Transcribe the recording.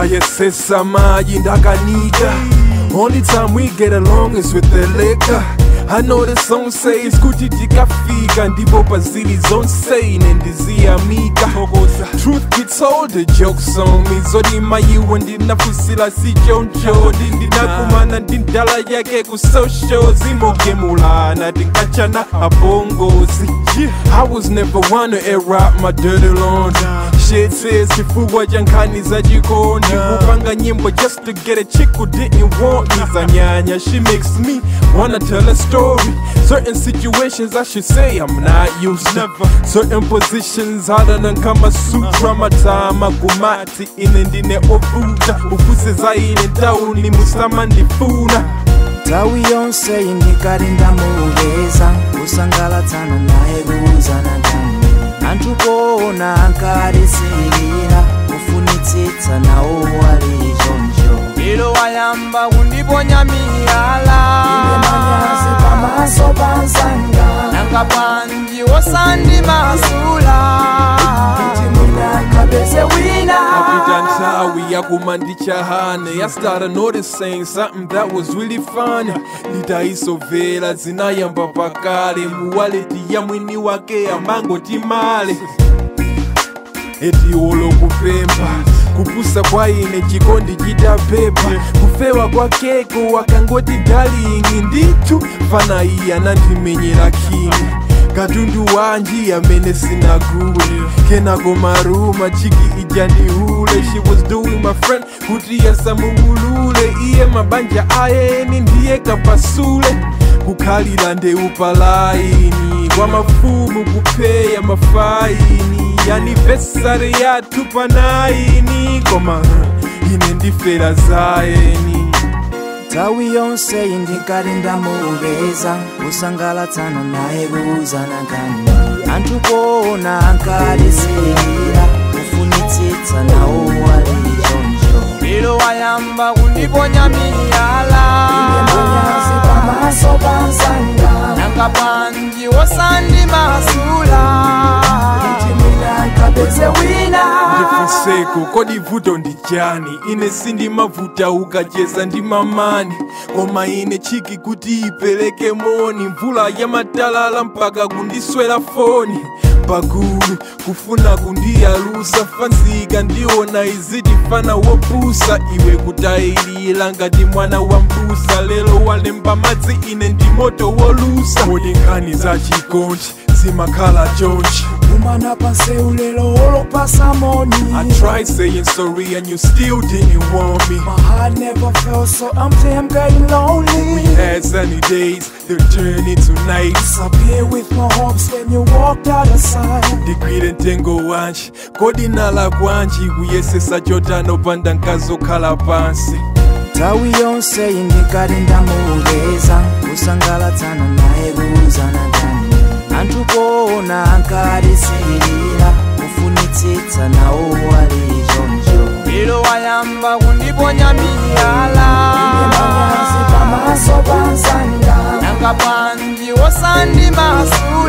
ndayesesa maji ndakanika only time we get along is with the liquor I know the song says kuti tikafika ndipo pazili zonse ine ndiziyamika truth be told the jokes on me zodima iwe ndinafusila sichonchodi ndinakumana ndi ndala yake ku social zimogemulana tinkachana abongozi I was never one to air out my dirty laundry Shit says chifukwa cha nkhani za chikondi kupanga nyimbo just to get a chick who didn't want me zanyanya she makes me wanna tell a story certain situations I should say I'm not used to certain positions harder than Kama Sutra matama kumati ine ndine ovuta ufuse zaine tauni musama ndifuna tawi yonse indikati ndamupeza kusangalatsana naye kuuzana nami anthu poona ankalisilira kufunitsitsa nawo wali choncho lero wayamba kundiponya miyala manyazi pamaso panzanga nanga panji wosandimasula ndakapeze wina After nthawi yakumandichahane I started noticing something that was really funny nditaisovera zinayamba pakale muwaleti ya mwini wake amangoti male eti olo kupemba kupusa kwa ine chikondi chitapepa kufewa kwakeko wakangoti dalingi nditu fana iyi anandimenyera kini katundu wanji amene sinagule kenako maruma chiki ijandihule she was doing my friend kuti yasamuulule iye mabanja ayeni ndiye kapasule kukhalira ndeupalaini kwa mafumu kupeya mafaini anivesari yathu panaini koma ine ndifera zayeni tawi yonse indikati ndamupeza kusangalatsana naye kuuzana kani anthu poona ankalisilira kufunitsitsa nawo wali choncho lero wayamba kundiponya miyala manyazi pamaso panzanga nanga panji wosandimasula ndakapeze wina ndifunseko kodi vuto ndi chani ine sindimavuta ukacheza ndi mamani koma ine chiki kuti ipereke moni mvula ya matalala mpaka kundiswera foni pagulu kufuna kundiyalusa fanzika ndiona izitifana wopusa iwe kutayilira ngati mwana wa mbusa lero walemba madzi ine ndi moto wolusa kodi nkhani za chikondi zimakhala chonchi kumana panseu lero olopasa moni I tried saying sorry and you still didn't want me. My heart never felt so empty, I'm getting lonely. Had sunny days, they'll turn into nights. Disappear with my hopes when you walked out of sight. Digwire ntengo wanji kodi nala kwanji kuyesesa chotano panda nkazokhala pansi tawi yonse indikati ndamupeza kusangalatsana naye kuuzana kani anthu poona ankalisilira kufunitsitsa nawo wali choncho lero wayamba kundiponya miyala manyazi pamaso panzanga nanga panji wosandimasula